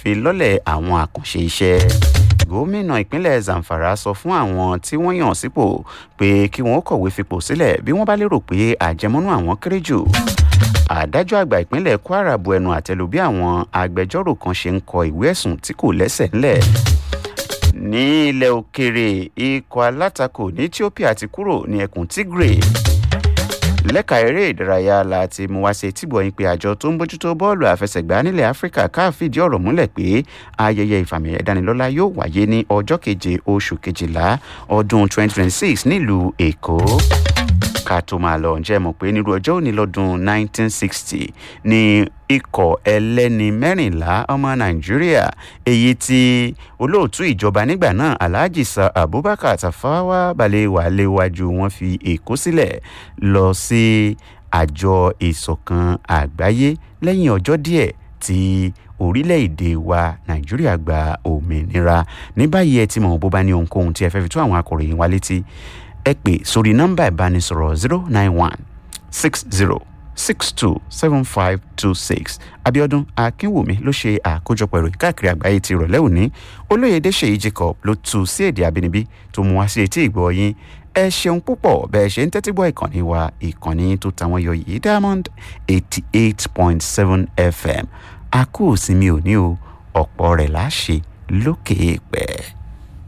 ìfilọ́lẹ̀ àwọn àkànṣe iṣẹ́ gómìnà ìpínlẹ̀ zamfara sọ fún àwọn tí wọ́n yàn sípò pé kí wọ́n kọ̀wé fipò sílẹ̀ bí wọ́n bá lérò pé àjẹmọ́nú àwọn kéré jù adájọ́ àgbà ìpínlẹ̀ kwara bu ẹnu àtẹ́lù bí àwọn agbẹjọ́rò kan ṣe ń kọ ìwé ẹ̀sùn tí kò lẹ́sẹ̀ ńlẹ̀ ní ilẹ̀ òkèrè ikọ̀ alátakò ní ethiopia ti kúrò ní ẹkùn tigray lẹ́ka eré ìdárayá la ti mú wá sí etígbọ̀ yín pé àjọ tó ń bójútó bọ́ọ̀lù àfẹsẹ̀gbá nílẹ̀ áfíríkà káà fìdí ọ̀rọ̀ múlẹ̀ pé ayẹyẹ ìfàmì ẹ̀dánilọ́lá yóò wáyé ní ọjọ́ keje oṣù kejìlá ọdún 2026 nílùú èkó ká tó máa lọ ǹjẹ́ mọ̀ pé nírú ọjọ́ òní lọ́dún 1960 ní ikọ̀ ẹlẹ́ni mẹ́rìnlá ọmọ nàìjíríà èyí tí olóòtú ìjọba nígbà náà alhaji sa abubakar tafawa balewa léwájú wọn fi èkó sílẹ̀ lọ sí àjọ ìsọ̀kan àgbáyé lẹ́yìn ọjọ́ díẹ̀ tí orílẹ̀-èdè wa nàìjíríà gba òmìnira ní báyìí ẹ ti mọ̀ bó bá ní ohunkóhun tí ẹ fẹ́ fi tó àwọn akọ̀ròyìn wa létí ẹ pè sórí nọ́mbà ìbánisọ̀rọ̀ zero nine one six zero six two seven five two six abiodun akínwùmí ló ṣe àkójọpọ̀ ìròyìn káàkiri àgbáyé ti ìrọ̀lẹ́ òní olóyèdè ṣèyí jacob ló tu sí èdè àbínibí tó mú wá sí etí ìgbọ́ yín ẹ ṣeun púpọ̀ bẹ́ẹ̀ ṣe ń tẹ́tí gbọ́ ìkànnì wa ìkànnì tó tàwọn yọ yìí diamond eighty eight point seven fm a kú òsinmi òní o ọ̀pọ̀ rẹ̀ láṣẹ lókè èèpẹ̀.